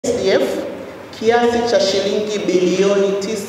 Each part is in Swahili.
SDF kiasi cha shilingi bilioni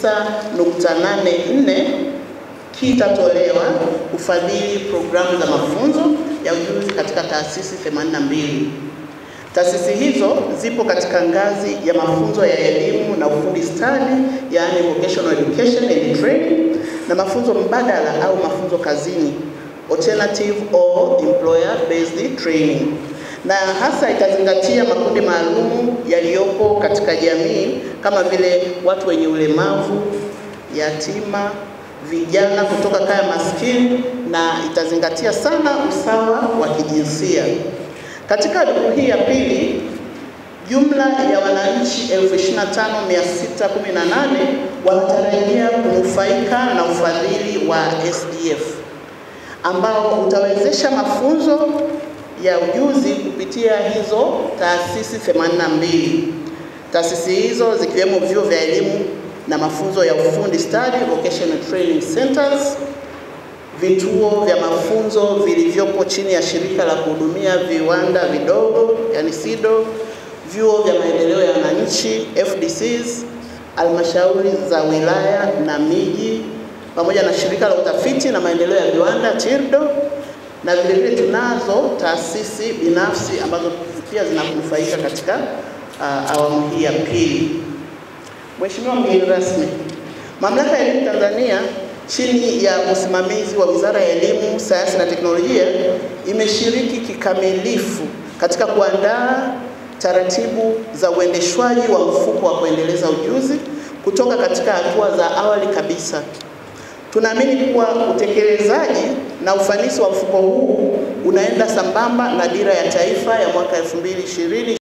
9.84 kitatolewa kufadhili programu za mafunzo ya ujuzi katika taasisi 82. Taasisi hizo zipo katika ngazi ya mafunzo ya elimu na ufundi stadi, yaani vocational education and training, na mafunzo mbadala au mafunzo kazini, alternative or employer based training, na hasa itazingatia makundi maalum yaliyopo katika jamii kama vile watu wenye ulemavu, yatima, vijana kutoka kaya maskini, na itazingatia sana usawa wa kijinsia. Katika duru hii ya pili, jumla ya wananchi 25618 wanatarajia kunufaika na ufadhili wa SDF ambao utawezesha mafunzo ya ujuzi kupitia hizo taasisi 82. Taasisi hizo zikiwemo vyuo vya elimu na mafunzo ya ufundi stadi, vocational training centers, vituo vya mafunzo vilivyopo chini ya shirika la kuhudumia viwanda vidogo yani SIDO, vyuo vya maendeleo ya wananchi FDCs, halmashauri za wilaya na miji, pamoja na shirika la utafiti na maendeleo ya viwanda TIRDO, na vile vile tunazo taasisi binafsi ambazo pia zinanufaika katika uh, awamu hii ya pili. Mheshimiwa mgeni rasmi, Mamlaka ya Elimu Tanzania chini ya usimamizi wa Wizara ya Elimu, Sayansi na Teknolojia imeshiriki kikamilifu katika kuandaa taratibu za uendeshwaji wa mfuko wa kuendeleza ujuzi kutoka katika hatua za awali kabisa. Tunaamini kuwa utekelezaji na ufanisi wa mfuko huu unaenda sambamba na dira ya taifa ya mwaka 2020